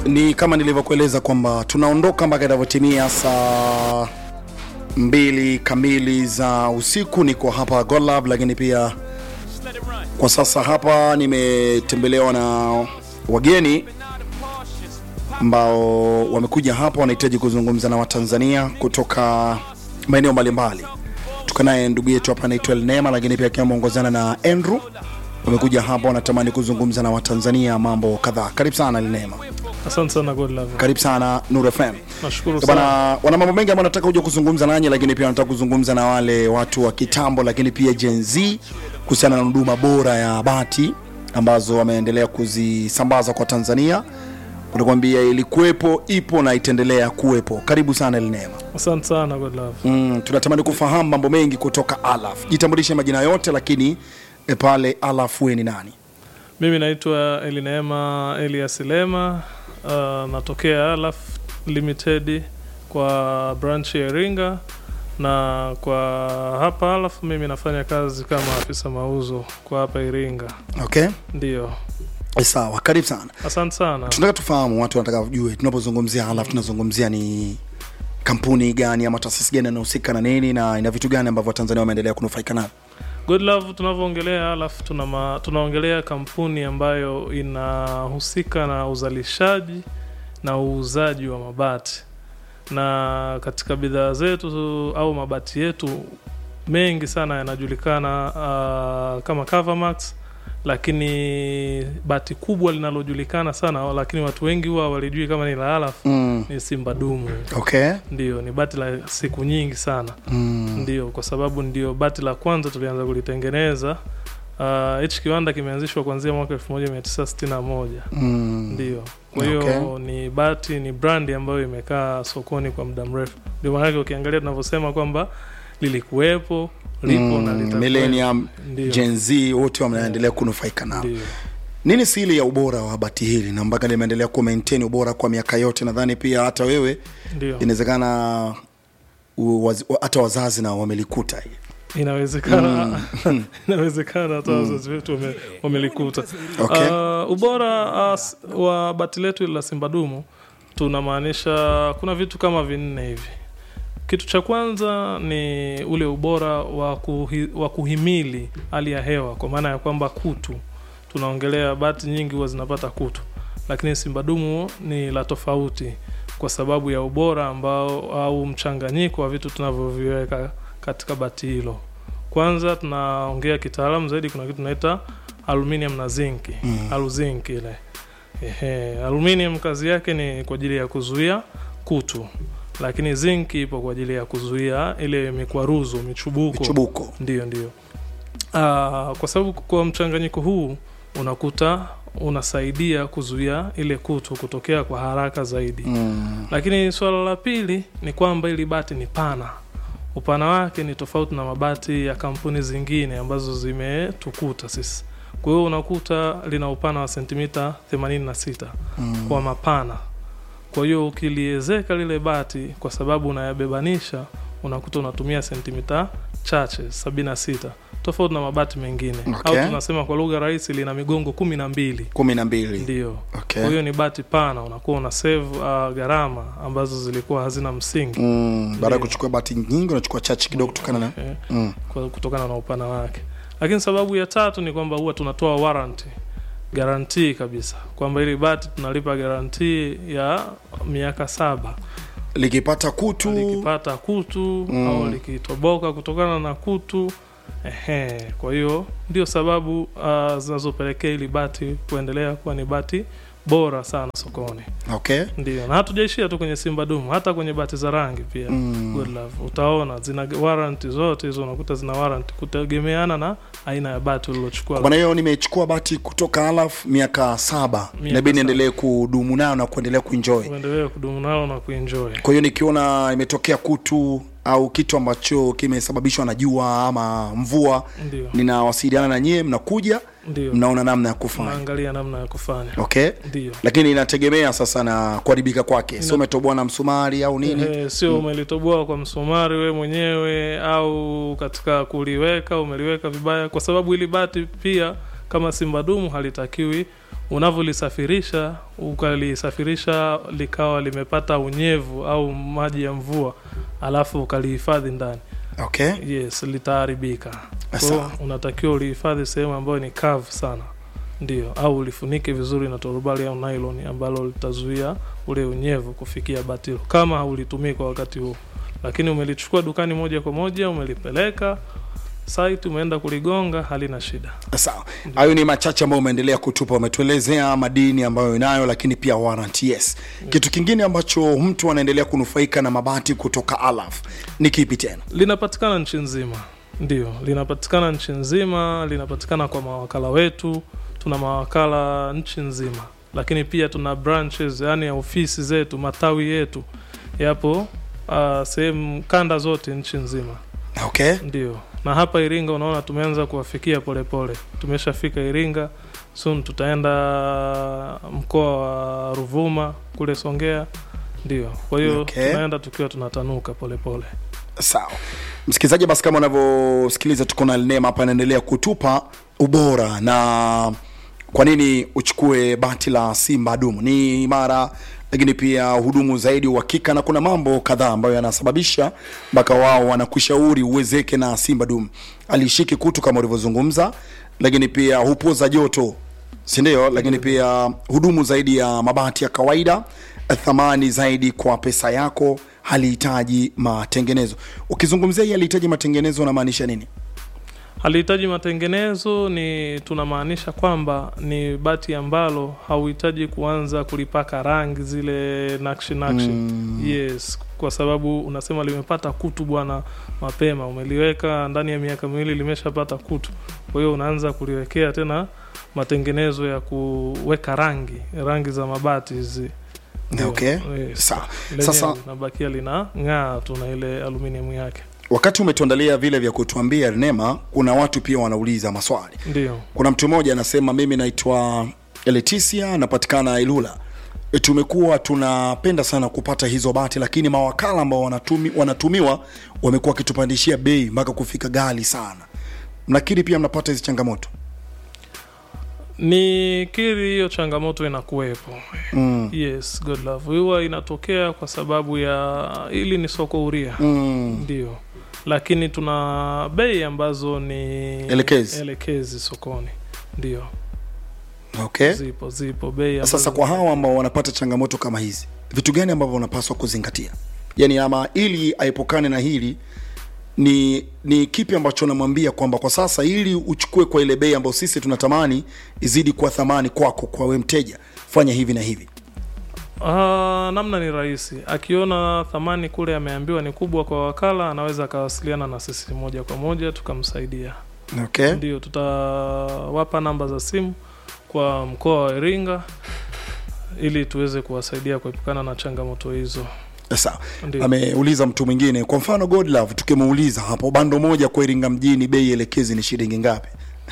ni kama nilivyokueleza kwamba tunaondoka mpaka itavyotimia saa mbili kamili za usiku. Niko hapa Golab, lakini pia kwa sasa hapa nimetembelewa na wageni ambao wamekuja hapa, wanahitaji kuzungumza na Watanzania kutoka maeneo mbalimbali. Tuko naye ndugu yetu hapa anaitwa Elnema, lakini pia akiwa ameongozana na Andrew wamekuja hapa, wanatamani kuzungumza na Watanzania mambo kadhaa. Karibu sana Elnema. Asante sana God Love. Karibu sana Nur FM. Nashukuru Bana, sana. wana mambo mengi ambayo nataka kuja kuzungumza nanyi, lakini pia nataka kuzungumza na wale watu wa kitambo, lakini pia Gen Z kuhusiana na huduma bora ya bati ambazo wameendelea kuzisambaza kwa Tanzania. Unakwambia ilikuwepo, ipo na itaendelea kuwepo. Karibu sana Elnema. Asante sana God Love. Mm, tunatamani kufahamu mambo mengi kutoka Alaf. Jitambulishe majina yote, lakini e, pale Alaf wewe ni nani? Mimi naitwa Elineema Elias Lema. Uh, natokea Alaf Limited kwa branch ya Iringa na kwa hapa Alaf mimi nafanya kazi kama afisa mauzo kwa hapa Iringa. Okay, Ndio. E, sawa. Karibu sana. Asante sana. tunataka tufahamu, watu wanataka wajue tunapozungumzia Alaf tunazungumzia ni kampuni gani ama taasisi gani inahusika na nini na ina vitu gani ambavyo Watanzania wameendelea kunufaika navyo. Good Love tunavyoongelea Alaf tuna ma, tunaongelea kampuni ambayo inahusika na uzalishaji na uuzaji wa mabati, na katika bidhaa zetu au mabati yetu mengi sana yanajulikana uh, kama Covermax, lakini bati kubwa linalojulikana sana lakini watu wengi huwa walijui kama ni la Alaf Mm. ni Simba Dumu. Okay. Ndio, ni bati la siku nyingi sana Mm. ndio kwa sababu ndio bati la kwanza tulianza kulitengeneza. Ah, Hichi kiwanda kimeanzishwa kuanzia mwaka 1961 Mm. ndio. Kwa hiyo Okay. ni bati, ni brandi ambayo imekaa sokoni kwa muda mrefu. Ndio maanake ukiangalia tunavyosema kwamba lilikuwepo, lipo na Mm. litakuwepo. Millennium, Ndio, Gen Z wote wanaendelea kunufaika nao. ndio. Nini siri ya ubora wa bati hili na mpaka limeendelea ku maintain ubora kwa miaka yote? Nadhani pia hata wewe Ndio, inawezekana u- wazi- hata wazazi na wamelikuta hili. inawezekana inawezekana hata wazazi wetu wame- wamelikuta. Okay. Ah, ubora ah, s- wa bati letu la Simbadumu tunamaanisha kuna vitu kama vinne hivi. Kitu cha kwanza ni ule ubora wa, kuhi, wa kuhimili hali ya hewa, kwa maana ya kwamba kutu. Tunaongelea bati nyingi huwa zinapata kutu, lakini Simbadumu ni la tofauti kwa sababu ya ubora ambao au mchanganyiko wa vitu tunavyoviweka katika bati hilo. Kwanza tunaongea kitaalamu zaidi, kuna kitu tunaita aluminium na zinki Mm. aluzink ile. Ehe, aluminium kazi yake ni kwa ajili ya kuzuia kutu, lakini zinc ipo kwa ajili ya kuzuia ile mikwaruzo, michubuko. Michubuko. Ndio, ndio. Ah, kwa sababu kwa mchanganyiko huu unakuta unasaidia kuzuia ile kutu kutokea kwa haraka zaidi. Mm. Lakini suala la pili ni kwamba ili bati ni pana. Upana wake ni tofauti na mabati ya kampuni zingine ambazo zimetukuta sisi. Kwa hiyo unakuta lina upana wa sentimita 86 Mm. kwa mapana. Kwa hiyo ukiliezeka lile bati, kwa sababu unayabebanisha, unakuta unatumia sentimita chache 76 tofauti na mabati mengine Okay. au tunasema kwa lugha rahisi lina migongo kumi na mbili kumi na mbili. ndio Okay. kwa hiyo ni bati pana, unakuwa una save uh, gharama ambazo zilikuwa hazina msingi Mm, baada ya Ndio. kuchukua bati nyingi unachukua chache kidogo kutokana na eh, mm. kwa- kutokana na upana wake. Lakini sababu ya tatu ni kwamba huwa tunatoa warranty guarantee kabisa kwamba ili bati tunalipa guarantee ya miaka saba likipata kutu likipata kutu Mm. au likitoboka kutokana na kutu ehe. Kwa hiyo ndio sababu uh, zinazopelekea ili bati kuendelea kuwa ni bati bora sana sokoni. okay. Ndio, na hatujaishia tu kwenye Simba Dumu, hata kwenye bati za rangi pia mm. Good Love utaona zina warranty zote hizo, unakuta zina warranty kutegemeana na aina ya bati Kwa ulilochukua. maana hiyo nimechukua bati kutoka Alaf miaka saba, Miaka inabidi saba. niendelee kudumu nayo na kuendelea kuenjoy. Uendelee kudumu nalo na kuenjoy. Kwa hiyo nikiona imetokea kutu au kitu ambacho kimesababishwa na jua ama mvua, Ndio, ninawasiliana na nyie, mnakuja ndio, mnaona namna ya kufanya. naangalia namna ya kufanya. Okay, Ndio. lakini inategemea sasa na kuharibika kwake, sio Ina- umetoboa na msumari au nini. Ehe, sio umelitoboa kwa msumari we mwenyewe au katika kuliweka umeliweka vibaya, kwa sababu ili bati pia kama Simba Dumu halitakiwi unavyolisafirisha ukalisafirisha likawa limepata unyevu au maji ya mvua alafu ukalihifadhi ndani okay yes litaharibika Kwa hiyo Sawa. unatakiwa ulihifadhi sehemu ambayo ni kavu sana ndio au ulifunike vizuri na torubali au nylon ambalo litazuia ule unyevu kufikia batilo kama haulitumii kwa wakati huo lakini umelichukua dukani moja kwa moja umelipeleka site umeenda kuligonga halina shida sawa hayo ni machache ambayo umeendelea kutupa umetuelezea madini ambayo inayo lakini pia warranty yes kitu kingine ambacho mtu anaendelea kunufaika na mabati kutoka alaf ni kipi tena linapatikana nchi nzima ndio linapatikana nchi nzima linapatikana kwa mawakala wetu tuna mawakala nchi nzima lakini pia tuna branches yani ya ofisi zetu matawi yetu yapo uh, sehemu kanda zote nchi nzima okay ndio na hapa iringa unaona tumeanza kuwafikia polepole tumeshafika iringa soon tutaenda mkoa wa ruvuma kule songea ndio kwa hiyo Okay. tunaenda tukiwa tunatanuka polepole sawa msikilizaji basi kama unavyosikiliza tuko na nema hapa anaendelea kutupa ubora na kwa nini uchukue bati la simba dumu ni imara lakini pia hudumu zaidi uhakika na kuna mambo kadhaa ambayo yanasababisha mpaka wao wanakushauri uwezeke na simba dumu alishiki kutu kama ulivyozungumza lakini pia hupoza joto sindio lakini pia hudumu zaidi ya mabati ya kawaida thamani zaidi kwa pesa yako halihitaji matengenezo ukizungumzia hii halihitaji matengenezo unamaanisha nini halihitaji matengenezo ni tunamaanisha kwamba ni bati ambalo hauhitaji kuanza kulipaka rangi zile nakshi nakshi Mm. yes kwa sababu unasema limepata kutu bwana mapema umeliweka ndani ya miaka miwili limeshapata kutu kwa hiyo unaanza kuliwekea tena matengenezo ya kuweka rangi rangi za mabati hizi Ndio, okay yes. sawa Lenyewe Sasa- linabakia lina ng'aa tu na ile aluminium yake wakati umetuandalia vile vya kutuambia nema kuna watu pia wanauliza maswali ndio kuna mtu mmoja anasema mimi naitwa Leticia napatikana Ilula E, tumekuwa tunapenda sana kupata hizo bati lakini mawakala ambao wanatumi, wanatumiwa wamekuwa wakitupandishia bei mpaka kufika gali sana mnakiri pia mnapata hizi changamoto ni kiri hiyo changamoto inakuwepo mm. yes god love huwa inatokea kwa sababu ya ili ni soko huria Mm. ndio lakini tuna bei ambazo ni Elekezi. elekezi sokoni ndio okay zipo zipo bei ambazo sasa kwa hawa ambao wanapata changamoto kama hizi vitu gani ambavyo wanapaswa kuzingatia yaani ama ili aepukane na hili ni ni kipi ambacho namwambia kwamba kwa sasa ili uchukue kwa ile bei ambayo sisi tunatamani izidi kuwa thamani kwako kwa we mteja fanya hivi na hivi Ah, namna ni rahisi akiona thamani kule ameambiwa ni kubwa kwa wakala anaweza akawasiliana na sisi moja kwa moja tukamsaidia okay ndio tutawapa namba za simu kwa mkoa wa iringa ili tuweze kuwasaidia kuepukana na changamoto hizo sawa ndio ameuliza mtu mwingine kwa mfano godlove tukimuuliza hapo bando moja kwa iringa mjini bei elekezi ni shilingi ngapi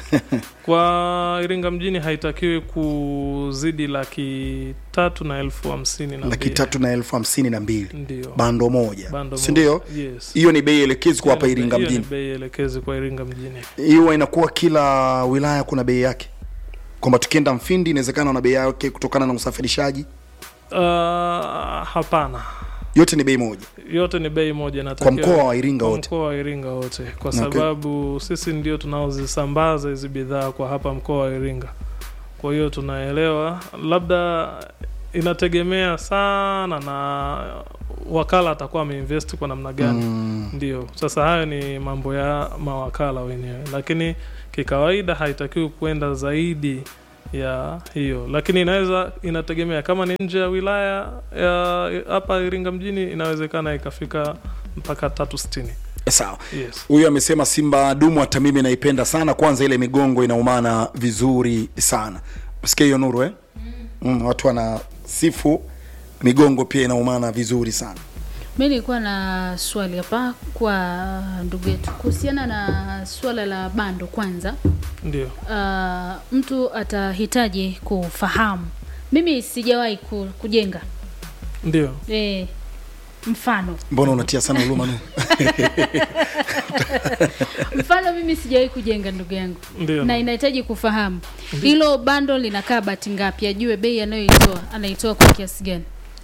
kwa iringa mjini haitakiwi kuzidi laki tatu na elfu hamsini na laki mbili. tatu na elfu hamsini na mbili ndio bando moja Bando si ndio moja. yes hiyo ni bei elekezi kwa hapa Hiyo ni- iringa hiyo ni mjini bei elekezi kwa iringa mjini hiyo inakuwa kila wilaya kuna bei yake kwamba tukienda mfindi inawezekana na bei yake kutokana na usafirishaji uh, hapana yote ni bei moja yote ni bei moja na kwa mkoa wa iringa kwa wote mkoa wa Iringa wote kwa Okay. sababu sisi ndio tunaozisambaza hizi bidhaa kwa hapa mkoa wa Iringa. Kwa hiyo tunaelewa, labda inategemea sana na wakala atakuwa ameinvest kwa namna gani. mm. Ndio sasa hayo ni mambo ya mawakala wenyewe, lakini kikawaida haitakiwi kwenda zaidi ya hiyo, lakini inaweza inategemea kama ni nje ya wilaya ya hapa Iringa mjini, inawezekana ikafika mpaka tatu sitini. sawa Yes. huyu amesema simba dumu hata mimi naipenda sana kwanza ile migongo inaumana vizuri sana sikia hiyo nuru eh? mm, watu wana sifu migongo pia inaumana vizuri sana mi nilikuwa na swali hapa kwa ndugu yetu kuhusiana na swala la bando kwanza Ndio. uh, mtu atahitaji kufahamu mimi sijawahi ku, kujenga Ndio. e, mfano mbona unatia sana huruma nu mfano mimi sijawahi kujenga ndugu yangu Ndio. na inahitaji kufahamu hilo bando linakaa bati ngapi ajue bei anayoitoa anaitoa kwa kiasi gani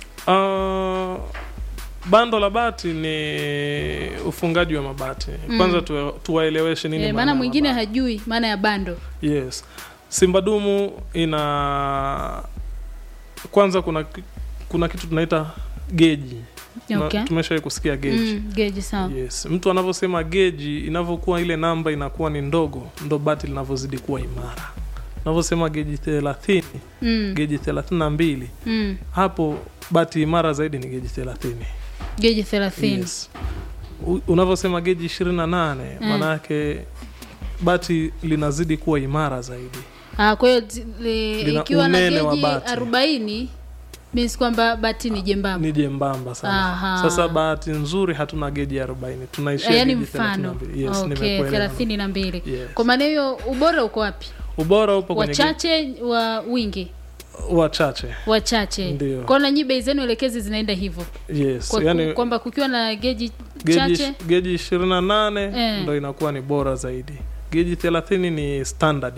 Uh, bando la bati ni ufungaji wa mabati kwanza tuwa- tuwaeleweshe nini Eh, maana maana ya mwingine mabati. hajui maana ya bando yes simba dumu ina kwanza kuna ki- kuna kitu tunaita geji Na okay. tumeshawai kusikia geji mm, geji sawa yes mtu anavyosema geji inavyokuwa ile namba inakuwa ni ndogo ndo bati linavyozidi kuwa imara unavyosema geji thelathini mm, geji thelathini na mbili mm. hapo bati imara zaidi ni geji thelathini geji thelathini yes. U- unavyosema geji ishirini na nane Mm. maanayake bati linazidi kuwa imara zaidi Ah, kwa hiyo zi- li- Lina ikiwa na unene wa geji bati. arobaini means kwamba bati ni jembamba ni jembamba sana Aha. sasa bahati nzuri hatuna geji arobaini tunaishia Ah, yaani geji mfano 32. yes, okay, nimekuelewa. thelathini na mbili Yes. kwa maana hiyo ubora uko wapi ubora upo kwenye geji- wachache wa wingi wachache wachache Ndio. kwao na nyi bei zenu elekezi zinaenda hivyo yes kwa, yani kwamba kukiwa na geji geji chache geji ishirini na nane Eh. ndo inakuwa ni bora zaidi geji thelathini ni standard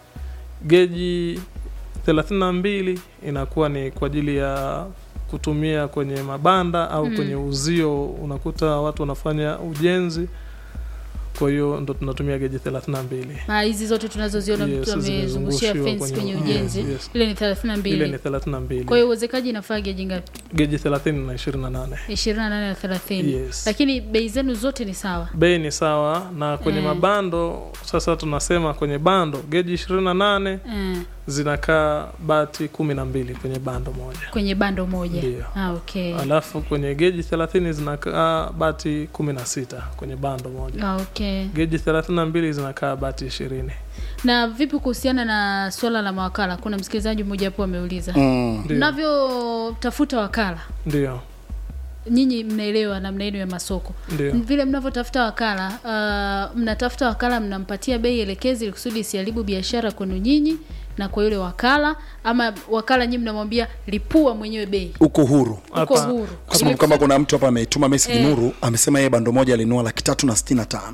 geji thelathini na mbili inakuwa ni kwa ajili ya kutumia kwenye mabanda au Mm. kwenye uzio unakuta watu wanafanya ujenzi kwa hiyo ndo tunatumia geji thelathini na mbili Ah, hizi zote tunazoziona Yes, mtu amezungushia zimezungushiwa fence kwenye kwenye- ujenzi yes, yes. ile ni thelathini na ile ni mbili thelathini na mbili kwa hiyo uwezekaji inafaa geji ngapi geji thelathini na ishirini na nane ishirini na nane na thelathini Yes. lakini bei zenu zote ni sawa bei ni sawa na kwenye Mm. mabando sasa tunasema kwenye bando geji ishirini na nane eh, zinakaa bati kumi na mbili kwenye bando moja kwenye bando moja Ndio. ah, okay. alafu kwenye geji thelathini zinakaa bati kumi na sita kwenye bando moja Ah, okay. geji thelathini na mbili zinakaa bati ishirini na vipi kuhusiana na swala la mawakala kuna msikilizaji mmoja hapo ameuliza mm. Ndio. mnavyotafuta wakala ndio nyinyi mnaelewa namna yenu ya masoko ndio vile mnavyotafuta wakala uh, mnatafuta wakala mnampatia bei elekezi ili kusudi isiharibu biashara kwenu nyinyi na kwa yule wakala ama wakala nyinyi mnamwambia lipua mwenyewe bei uko huru uko Hapa- huru kwa sababu kama kuna mtu hapa ametuma message Eh. nuru amesema yeye bando moja alinua laki tatu na sitini na tano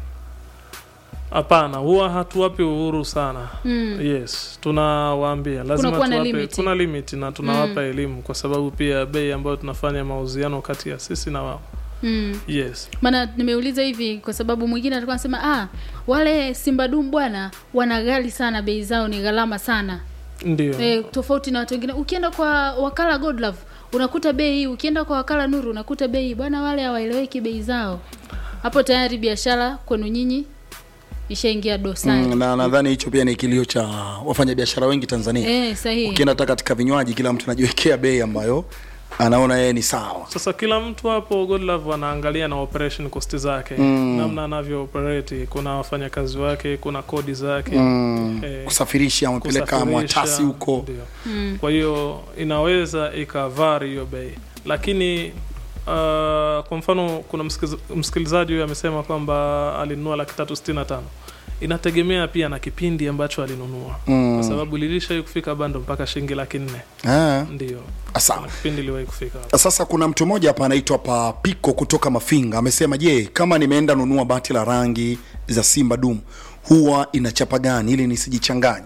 hapana huwa hatuwapi uhuru sana mm. yes tunawaambia lazima Kunakuwa na tuwape limit. kuna limit na tunawapa elimu kwa sababu pia bei ambayo tunafanya mauziano kati ya sisi na wao Mm. yes maana nimeuliza hivi kwa sababu mwingine alikuwa anasema ah, wale simbadum bwana wana ghali sana bei zao ni gharama sana ndio e, tofauti na watu wengine ukienda kwa wakala godlove unakuta bei hii ukienda kwa wakala nuru unakuta bei hii. bwana wale hawaeleweki bei zao hapo tayari biashara kwenu nyinyi ishaingia dosari mm, na nadhani hicho pia ni kilio cha wafanyabiashara wengi tanzania eh, sahihi ukienda hata katika vinywaji kila mtu anajiwekea bei ambayo anaona yeye ni sawa sasa kila mtu hapo godlove anaangalia na operation cost zake Mm. namna anavyo operate kuna wafanyakazi wake kuna kodi zake mm. Eh, kusafirisha amepeleka kusafirisha, mwatasi huko ndio. mm. kwa hiyo inaweza ikavari hiyo bei lakini uh, kwa mfano kuna msikiz- msikilizaji huyo amesema kwamba alinunua laki tatu sitini na tano inategemea pia na kipindi ambacho alinunua Mm. kwa sababu lilishai kufika bando mpaka shilingi laki nne Ah, ndio sawa kuna kipindi iliwahi kufika hapo. sasa kuna mtu mmoja hapa anaitwa papiko kutoka mafinga amesema je kama nimeenda nunua bati la rangi za simba dum huwa ina chapa gani ili nisijichanganye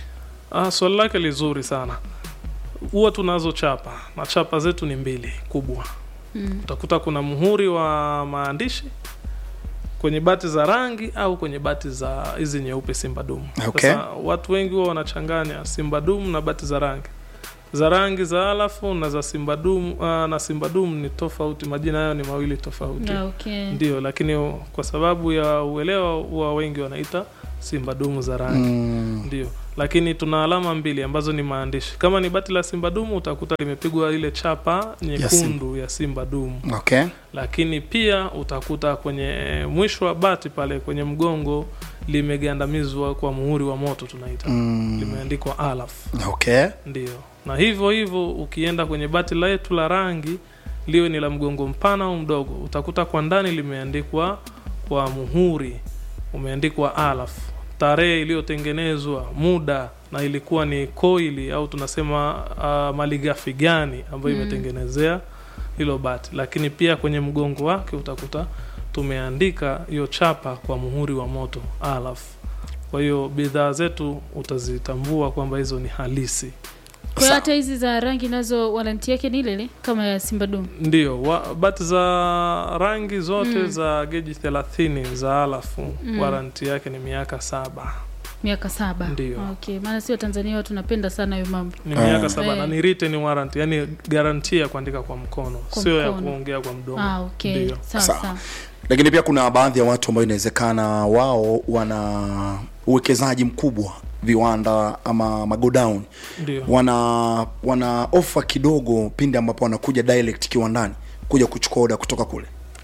Ah, swali lake lizuri sana huwa tunazo chapa na chapa zetu ni mbili kubwa Mm. utakuta kuna muhuri wa maandishi kwenye bati za rangi au kwenye bati za hizi nyeupe simba dumu Okay. sasa watu wengi huwa wanachanganya simba dumu na bati za rangi za rangi za alafu na za simba dumu uh, na simba dumu ni tofauti majina hayo ni mawili tofauti Ah, okay. ndio lakini kwa sababu ya uelewa huwa wengi wanaita simba dumu za rangi mm. ndio lakini tuna alama mbili ambazo ni maandishi kama ni bati la simba dumu utakuta limepigwa ile chapa nyekundu ya simba dumu okay lakini pia utakuta kwenye mwisho wa bati pale kwenye mgongo limegandamizwa kwa muhuri wa moto tunaita mm. limeandikwa alaf okay ndio na hivyo hivyo ukienda kwenye bati letu la rangi liwe ni la mgongo mpana au mdogo utakuta kwa ndani limeandikwa kwa muhuri umeandikwa alaf tarehe iliyotengenezwa muda na ilikuwa ni koili au tunasema uh, malighafi gani ambayo Mm. imetengenezea hilo bati lakini pia kwenye mgongo wake utakuta tumeandika hiyo chapa kwa muhuri wa moto alaf kwa hiyo bidhaa zetu utazitambua kwamba hizo ni halisi kwa hiyo Sawa. hata hizi za rangi nazo waranti yake ni ile ile kama ya simba dum ndio wa, bati za rangi zote Mm. za geji thelathini za alafu Mm. waranti yake ni miaka saba miaka saba Ndio. okay maana sio tanzania watu napenda sana hayo mambo ni Ah. miaka saba Eh. na ni written warrant yani garantia ya kuandika kwa mkono Kwa sio ya mkono. kuongea kwa mdomo ah, okay Ndio. sawa Sawa. sawa lakini pia kuna baadhi ya watu ambao inawezekana wao wana uwekezaji mkubwa viwanda ama magodown ndio wana wana ofa kidogo pindi ambapo wanakuja direct kiwandani kuja kuchukua oda kutoka kule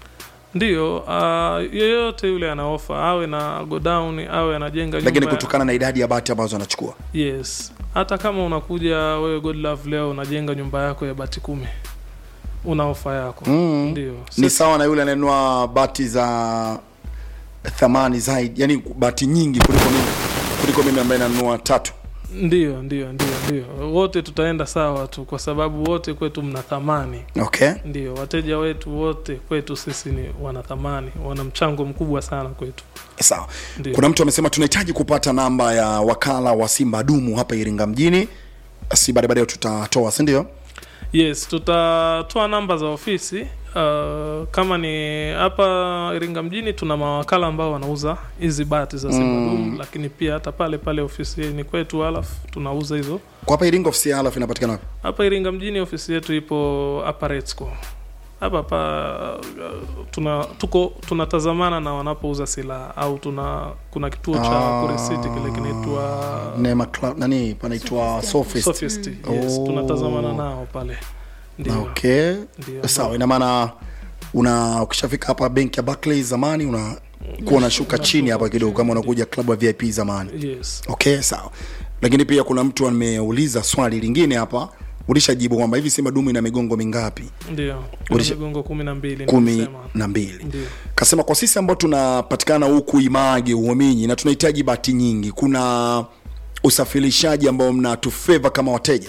ndio uh, yeyote yule ana ofa awe na godown awe anajenga lakini nyumba ya- kutokana na idadi ya bati ambazo wanachukua yes hata kama unakuja wewe god love leo unajenga nyumba yako ya bati kumi una ofa yako mm. ndio ni Sisi- sawa na yule ananunua bati za thamani zaidi yani bati nyingi kuliko mimi kuliko mimi ambaye nanunua tatu ndio ndio ndio ndio wote tutaenda sawa tu kwa sababu wote kwetu mna thamani okay ndio wateja wetu wote kwetu sisi ni wana thamani wana mchango mkubwa sana kwetu sawa ndio kuna mtu amesema tunahitaji kupata namba ya wakala wa simba dumu hapa iringa mjini si baadaye baadaye tutatoa si ndio yes tutatoa namba za ofisi uh, kama ni hapa iringa mjini tuna mawakala ambao wanauza hizi bati za simbadum Mm. lakini pia hata pale pale ofisini kwetu alaf tunauza hizo kwa hapa iringa ofisi ya alafu inapatikana wapi hapa iringa mjini ofisi yetu ipo hapa Retsco. hapa hapa uh, tuna tuko tunatazamana na wanapouza silaha au tuna kuna kituo cha Ah. kuresiti kile kinaitwa Neema Cla- nani panaitwa Sophist. Sophist. Yes, Oh. tunatazamana nao pale ndio okay ndio sawa ina maana una ukishafika hapa benki ya Barclays zamani una kuwa unashuka chini hapa kidogo kama unakuja klabu ya VIP zamani yes okay sawa lakini pia kuna mtu ameuliza swali lingine hapa ulishajibu kwamba hivi simba dumu ina migongo mingapi ndio kuna Ulisha- migongo kumi na mbili kumi nilisema. na mbili ndio kasema kwa sisi ambao tunapatikana huku image uominyi na tunahitaji bati nyingi kuna usafirishaji ambao mnatufeva kama wateja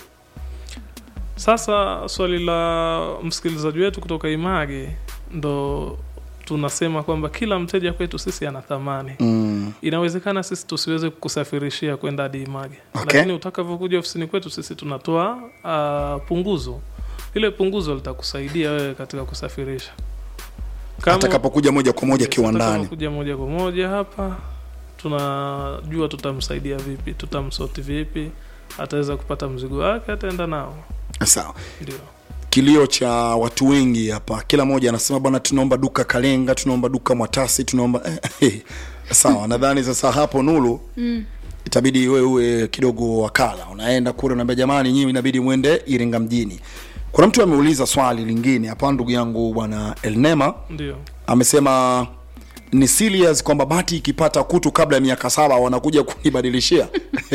sasa swali la msikilizaji wetu kutoka image ndo tunasema kwamba kila mteja kwetu sisi ana thamani mm. inawezekana sisi tusiweze kukusafirishia kwenda hadi image Okay. lakini utakavyokuja ofisini kwetu sisi tunatoa uh, punguzo ile punguzo litakusaidia wewe katika kusafirisha Kama- atakapokuja moja kwa moja Yes, kiwandani kuja moja kwa moja hapa tunajua tutamsaidia vipi tutamsoti vipi ataweza kupata mzigo wake ataenda nao sawa ndio kilio cha watu wengi hapa kila mmoja anasema bwana tunaomba duka kalenga tunaomba duka mwatasi tunaomba sawa nadhani sasa hapo nulu mm. itabidi wewe uwe kidogo wakala unaenda kule unaambia jamani nyinyi inabidi mwende iringa mjini kuna mtu ameuliza swali lingine hapa ndugu yangu bwana elnema ndio amesema ni serious kwamba bati ikipata kutu kabla ya miaka saba wanakuja kunibadilishia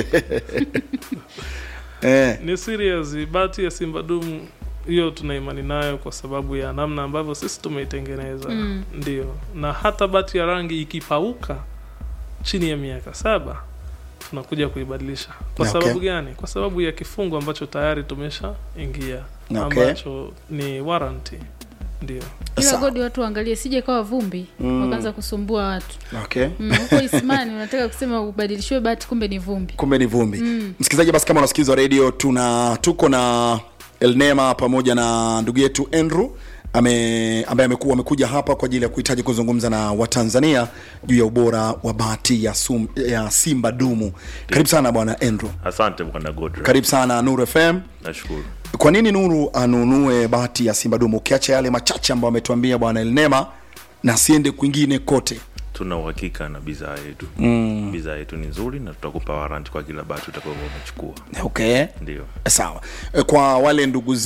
eh, ni serious bati ya simba dumu hiyo tuna imani nayo kwa sababu ya namna ambavyo sisi tumeitengeneza Mm. ndio na hata bati ya rangi ikipauka chini ya miaka saba tunakuja kuibadilisha kwa Okay. sababu gani kwa sababu ya kifungu ambacho tayari tumesha ingia Okay. ambacho ni warranty ndio ila Sawa. godi watu waangalie sije kawa vumbi Mm. wakaanza kusumbua watu okay. Mm, huko isimani unataka kusema ubadilishiwe bati kumbe ni vumbi kumbe ni vumbi Mm. msikilizaji basi kama unasikiliza redio tuna tuko na elnema pamoja na ndugu yetu andrew ame, ambaye amekuwa amekuja hapa kwa ajili ya kuhitaji kuzungumza na watanzania juu ya ubora wa bati ya, sum, ya simba dumu karibu sana bwana andrew asante bwana godra karibu sana nuru fm nashukuru kwa nini nuru anunue bati ya simba dumu ukiacha yale machache ambayo ametuambia bwana elnema na asiende kwingine kote tuna uhakika na bidhaa yetu mm. bidhaa yetu ni nzuri na tutakupa waranti kwa kila bati utakaokuwa umechukua okay ndio sawa kwa wale ndugu